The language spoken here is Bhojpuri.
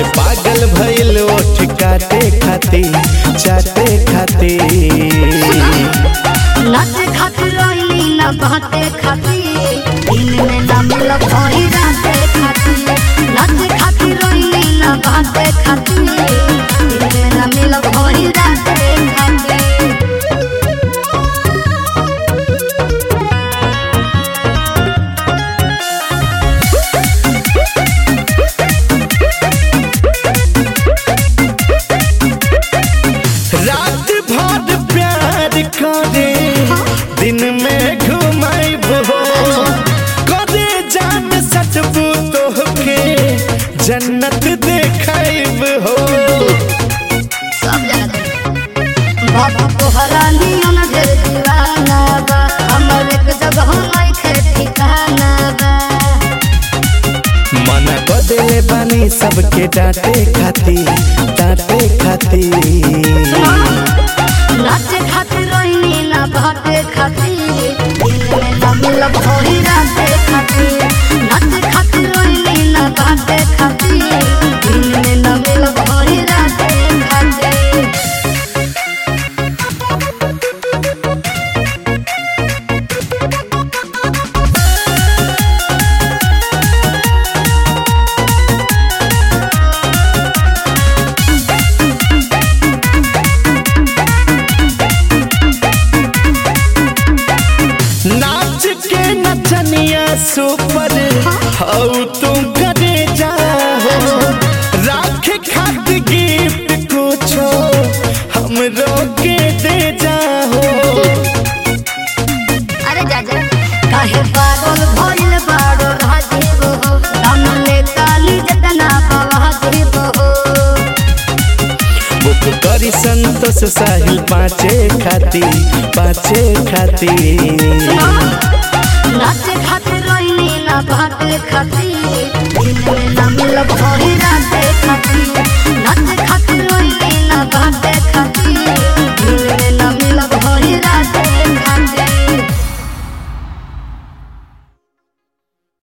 पागल भइल ओठ काटे खाती चाटे खाती नाचे खातिर रोइली ना बाटे खातिर दिन में ना मिल भई राते खातिर नाचे खातिर रोइली ना बाटे खातिर दिन में ना मिल भई राते खातिर रात भर प्यार करे दिन में घुमाइबो करे जान सचबू तोहके जन्नत देखाइब हो सब जगह बाबा तोहरा नियन ढेर दीवाना बा हमर एक जगह नहीं ठिकाना बा मना बदले बानी सबके डांटे खाती डांटे खाती नाचे खातिर रोइनी ना बाटे खातिर दिन में ना मिल भई राते खातिर नाचे खातिर रोइनी ना बाटे खातिर दिन में ना मिल भई राते खातिर नाच के नचनिया सुपर हऊ तुम करे जाओ राख खात गिफ्ट कुछो हमरो के दे जाओ अरे जाजा काहे पागल भइल बाड़ो राजीव हो दम ले काली जतना पवा जीव हो बुक करी संतोष साहिल पाँचे खाती पाँचे खाती नाचे खातिर रोइनी ना बाटे खातिर दिन में ना मिल भई राते